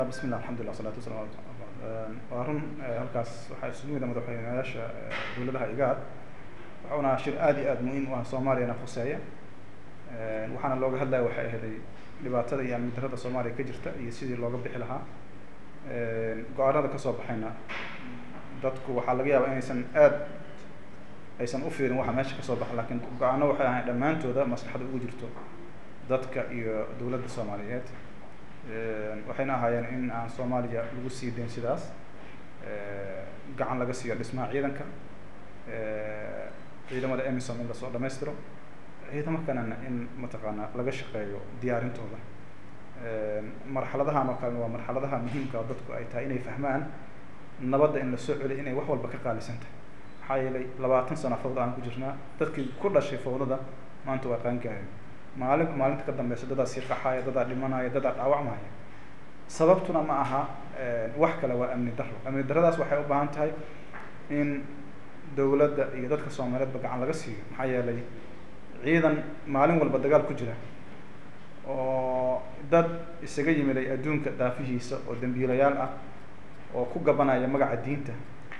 bismi llah alxamdulillah wasalatu wasalam ala waa run halkaas waxaa isugu mida madaxweyneyaasha dowladaha igaad waxauna shir aad iyo aad muhiim u ah soomaaliyana khuseeya waxaana looga hadlaya waxay ahaday dhibaatada iyo amni darrada soomaaliya ka jirta iyo sidii looga bixi lahaa go-aanada kasoo baxayna dadku waxaa laga yaabaa inaysan aad aysan ufiirin waxa meesha kasoo baxa lakin go-aano waxay ahayn dhammaantooda maslaxada ugu jirto dadka iyo dowladda soomaaliyeed waxayna ahaayeen in aan soomaaliya lagu sii dayn sidaas gacan laga siiyo dhismaha ciidanka ciidamada emisom in lasoo dhamaystiro ciidamo kalena in mataqaanaa laga shaqeeyo diyaarintooda marxaladahan oo kalena waa marxaladaha muhiimka oo dadku ay tahay inay fahmaan nabadda in lasoo celiyo inay wax walba ka qaalisan tahay maxaa yeelay labaatan sano fawda aan ku jirnaa dadkii ku dhashay fawdada maanta waa qaangaareen maalin maalinta ka dambeysa dadaa sii qaxaaya dadaa dhimanaya dadaa dhaawacmaya sababtuna ma aha wax kale waa amni darro amni darradaas waxay u baahan tahay in dowladda iyo dadka soomaaliyeedba gacan laga siiyo maxaa yeelay ciidan maalin walba dagaal ku jira oo dad isaga yimiday adduunka daafihiisa oo dambiilayaal ah oo ku gabanaya magaca diinta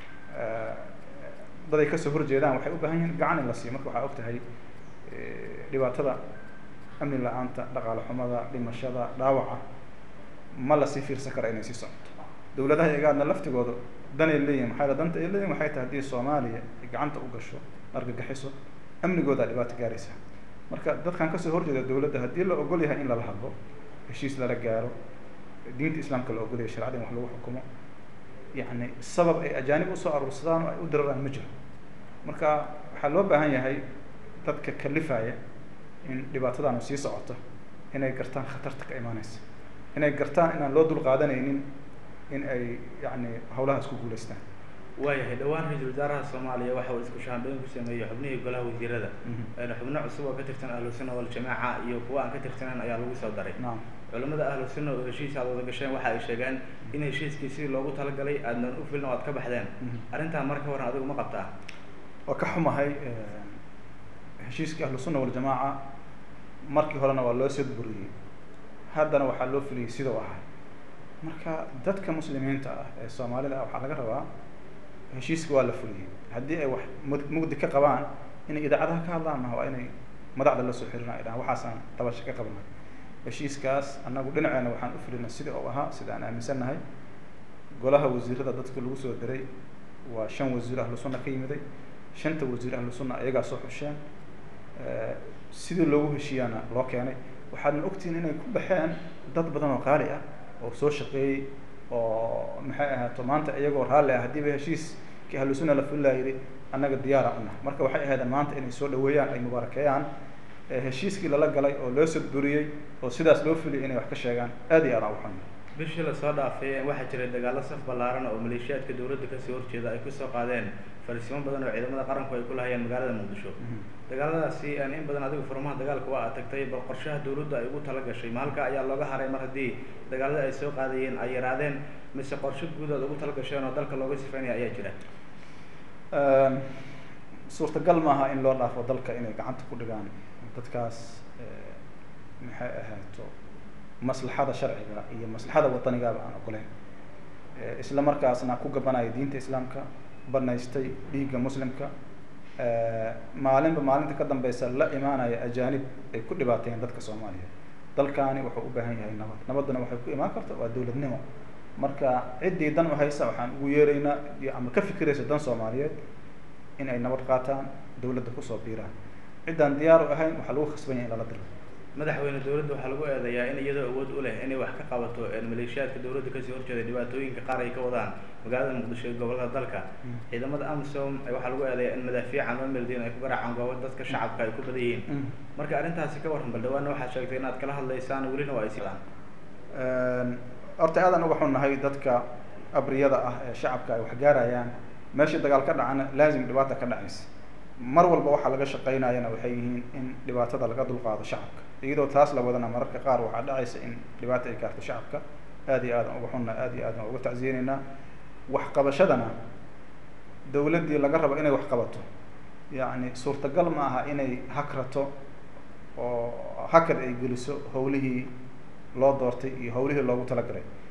dad ay kasoo horjeedaan waxay u baahan yihiin gacan in la siiyo marka waxaa og tahay dhibaatada amni la-aanta dhaqaale xumada dhimashada dhaawaca ma lasii fiirsan kara inay sii socoto dowladaha igaadna laftigooda danay leeyihin maxaa yale danta ay leeyihin waxay tahay haddii soomaaliya ay gacanta u gasho argagixiso amnigoodaa dhibaato gaaraysa marka dadkan kasoo horjeeda dowladda haddii la ogol yahay in lala hadlo heshiis lala gaaro diinta islaamka la ogolyahay sharcada in wax lagu xukumo yacni sabab ay ajaanib usoo aruursadaan oo ay u diraraan ma jiro marka waxaa loo baahan yahay dadka kalifaya in dhibaatadaanu sii socoto inay gartaan khatarta ka imaaneysa inay gartaan inaan loo dul qaadanaynin in ay yani hawlahaas ku guuleystaan waayahay dhawaan ra-iisul wasaaraha soomaaliya waxa uu isku shaambeyn ku sameeyey xubnihii golaha wasiirada xubno cusub oo ka tirsan ahlu sunna waljamaaca iyo kuwa aan ka tirsaneyn ayaa lagu soo daray naam culamada ahlu sunna oo heshiis aad wada gasheen waxa ay sheegeen in heshiiskii sidii loogu talagalay aadnan u filin oo aad ka baxdeen arrintaa marka horan adigu ma qabtaa waa ka xumahay heshiiskii ahlu sunna waljamaaca markii horena waa loo soo buriyey haddana waxaa loo fuliyey sidau ahay marka dadka muslimiinta ah ee soomaalida ah waxaa laga rabaa heshiiska waa la fuliyey haddii ay wax mud mugdi ka qabaan inay idaacadaha ka hadlaan maha waa inay madaxda la soo xiriiraan ay dhahaan waxaasaan tabasho ka qabnay heshiiskaas annagu dhinaceena waxaan u fulinay sidii u ahaa sida aan aaminsannahay golaha wasiirada dadka lagu soo diray waa shan wasiir ahlu sunna ka yimiday shanta wasiir ahlu sunna ayagaa soo xusheen sidii loogu heshiiyaana loo keenay waxaadna ogtihiin inay ku baxeen dad badan oo qaali ah oo soo shaqeeyey oo maxay ahaato maanta iyagoo raalli ah haddiiba heshiiskii ahlu sunna la fulilaa yidhi annaga diyaara unah marka waxay ahaydeen maanta inay soo dhaweeyaan ay mubaarakeeyaan heshiiskii lala galay oo loo sodburiyey oo sidaas loo fuliyay inay wax ka sheegaan aad iyo aad aan uxun bishii lasoo dhaafay waxaa jiray dagaalo saf ballaaran oo maleeshiyaadka dowladda kasoo horjeeda ay kusoo qaadeen fariisimo badan oo ciidamada qaranku ay ku lahayeen magaalada muqdisho dagaaladaasi in badan adigu furmaha dagaalka waa aad tagtay bal qorshaha dowladda ay ugu tala gashay ma halka ayaa looga haray mar haddii dagaalada ay soo qaadayeen ay yaraadeen mise qorsho guud aad ugu tala gasheen oo dalka looga sifaynaya ayaa jira suurtagal maaha in loo dhaafo dalka inay gacanta ku dhigaan dadkaas maxay ahaato maslaxada sharciga iyo maslaxada wadanigaaba aan ogoleyn isla markaasna ku gabanaya diinta islaamka banaystay dhiigga muslimka maalinba maalinta ka dambeysa la imaanaya ajaanib ay ku dhibaateeyeen dadka soomaaliya dalkaani wuxuu u baahan yahay nabad nabadduna waxay ku imaan karta waa dowladnimo marka ciddii dan u haysa waxaan ugu yeeraynaa iyo ama ka fikiraysa dan soomaaliyeed in ay nabad qaataan dowladda kusoo biiraan ciddaan diyaar u ahayn waxaa lagu khasban yahay in lala diro madaxweyne dowladda waxaa lagu eedeeyaa in iyadoo awood u leh inay wax ka qabato maleeshiyaadka dowladda kasoo horjeeda dhibaatooyinka qaar ay ka wadaan magaalada muqdisho iyo gobolada dalka ciidamada amisom waxaa lagu eedeeyaa in madaafiican oo meeldiin ay ku garaacaan goobo dadka shacabka ay ku badan yihiin marka arrintaasi ka warran bal dhawaana waxaad sheegtay inaad kala hadlaysaan welina waa ay sii wadaan horta aadaan uga xunnahay dadka abriyada ah ee shacabka ay wax gaarayaan meeshii dagaal ka dhacana laazim dhibaata ka dhacaysa mar walba waxaa laga shaqaynayana waxay yihiin in dhibaatada laga dulqaado shacabka iyadoo taas la wadana mararka qaar waxaa dhacaysa in dhibaata ay gaarto shacabka aad iyo aadaan uga xunna aad iyo aadaan uga tacsiyeyneynaa waxqabashadana dowladdii laga rabo inay wax qabato yacni suurtagal ma aha inay hakrato oo hakad ay geliso hawlihii loo doortay iyo hawlihii loogu talagalay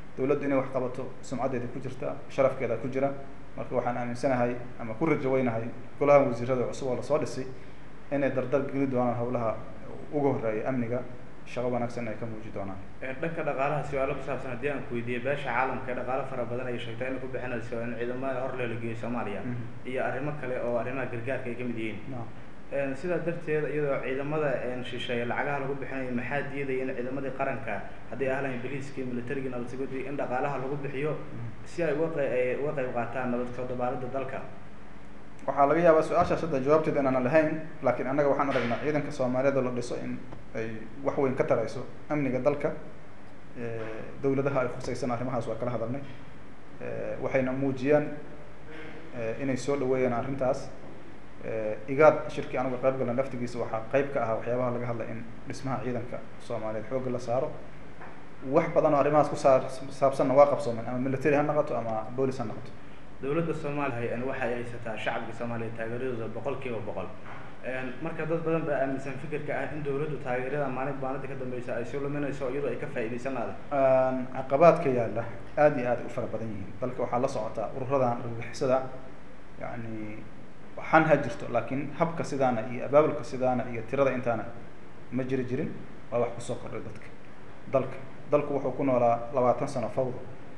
dowladdu inay wax qabato sumcaddeeda ku jirta sharafkeeda ku jira marka waxaan aaminsanahay ama ku rajaweynahay golaha wasiirada cusub oo lasoo dhisay inay dardar geli doonaan howlaha uga horeeya amniga shaqo wanaagsan ay ka muuji doonaan dhanka dhaqaalaha su-aalo ku saabsan haddii aan ku weydiiyey beesha caalamka dhaqaalo fara badan ay sheegtay inay ku bixinayso in ciidamada hor leela geeyo soomaaliya iyo arrimo kale oo arrimaha gargaarka ay kamid yihiin sidaa darteed iyadoo ciidamada shisheeye lacagaha lagu bixinayo maxaa diidaya in ciidamadii qaranka haddii ahlan biliiskii militarigii nabadsugadii in dhaqaalaha lagu bixiyo si ay uga ay uga qayb qaataan nabad soo dabaalida dalka waxaa laga yaabaa su-aashaas hadda jawaabteeda inaanan lahayn laakiin annaga waxaan aragnaa ciidanka soomaaliyeed oo la dhiso in ay wax weyn ka tarayso amniga dalka dowladaha ay khusaysan arrimahaas waa kala hadalnay waxayna muujiyaan inay soo dhaweeyaan arrintaas igaad shirkii anuga qayb galan laftigiisa waxaa qayb ka ahaa waxyaabaha laga hadlay in dhismaha ciidanka soomaaliyeed xoogga la saaro wax badan oo arrimahaas ku saa saabsanna waa qabsoomen ama military ha noqoto ama boolis ha noqoto dowladda soomaaliya waxa ay haysataa shacabka soomaaliya taageeradooda boqol kiiba boqol marka dad badan baa aaminsan fikirka ah in dowladdu taageerada maalin maalinta ka dambeysa ay soo luminayso iyadoo ay ka faa'iidaysan laada caqabaadka yaalla aad iyo aad u fara badan yihiin dalka waxaa la socotaa ururadan argagixisada yani waxaan ha jirto laakiin habka sidaana iyo abaabulka sidaana iyo tirada intaana ma jiri jirin waa wax kusoo kordhay dadka dalka dalku wuxuu ku noolaa labaatan sano fawda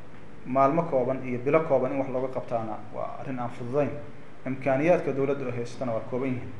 maalmo kooban iyo bilo kooban in wax looga qabtaana waa arrin aan fududayn imkaaniyaadka dowladda oo haysatana waa kooban yihiin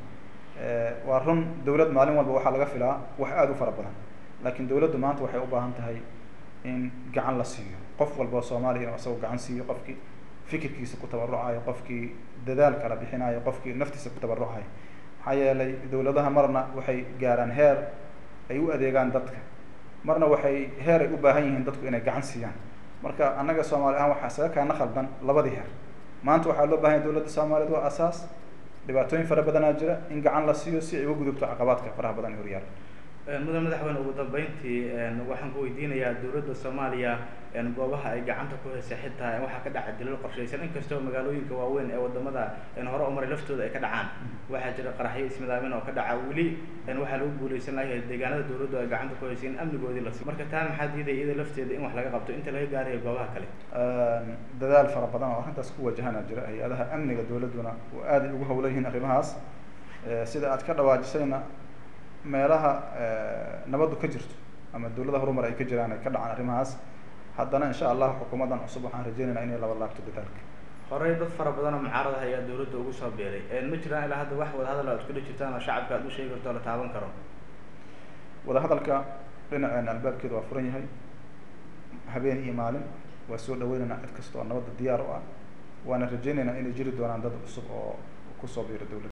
waa run dowlad maalin walba waxaa laga filaa wax aada u fara badan laakiin dowladdu maanta waxay u baahan tahay in gacan la siiyo qof walba oo soomaaliya inuu isagoo gacan siiyo qofkii fikirkiisa ku tabarucayo qofkii dadaal kala bixinayo qofkii naftiisa ku tabarucayo maxaa yeelay dowladaha marna waxay gaaraan heer ay u adeegaan dadka marna waxay heer ay u baahan yihiin dadku inay gacan siiyaan marka annaga soomaali ahaan waxaa isaga kaana khaldan labadii heer maanta waxaa loo bahan yahay dowladda soomaaliyeed waa asaas dhibaatooyin fara badanaa jira in gacan la siiyo si ay uga gudubto caqabaadka faraha badan ee horyaala mudan madaxweyne ugu dambeyntii waxaan ku weydiinayaa dowladda soomaaliya goobaha ay gacanta ku haysa xitaa waxaa ka dhaca dilal qorshaysan inkastoo magaalooyinka waaweyn ee wadamada hore umaray laftooda ay ka dhacaan waxaa jira qaraxyo ismidaamin oo ka dhaca weli waxaa lagu guuleysan layahay deegaanada dowladdu ay gacanta ku haysa in amnigoodii la siiyo marka taa maxaa diidaya iyada lafteeda in wax laga qabto inta laga gaarayo goobaha kale dadaal fara badan oo arrintaas ku wajahana jira hay-adaha amniga dowladduna oo aad ay ugu hawlan yihiin arrimahaas sida aad ka dhawaajisayna meelaha nabaddu ka jirto ama dowlada horumar ay ka jiraan ay ka dhacaan arrimahaas haddana insha allah xukuumaddan cusub waxaan rajeynaynaa inay laba laabto dadaalka horey dad fara badan oo mucaarada ayaa dowladda ugu soo biiray ma jiraan ilaa hadda wax wadahadal aad kula jirtaan oo shacabka aad u sheegi karto oo la taaban karo wadahadalka dhinaceena albaabkeeda waa furan yahay habeen iyo maalin waa soo dhaweynaynaa cid kasta oo nabadda diyaar u ah waana rajeynaynaa inay jiri doonaan dad cusub oo kusoo biiro dowladda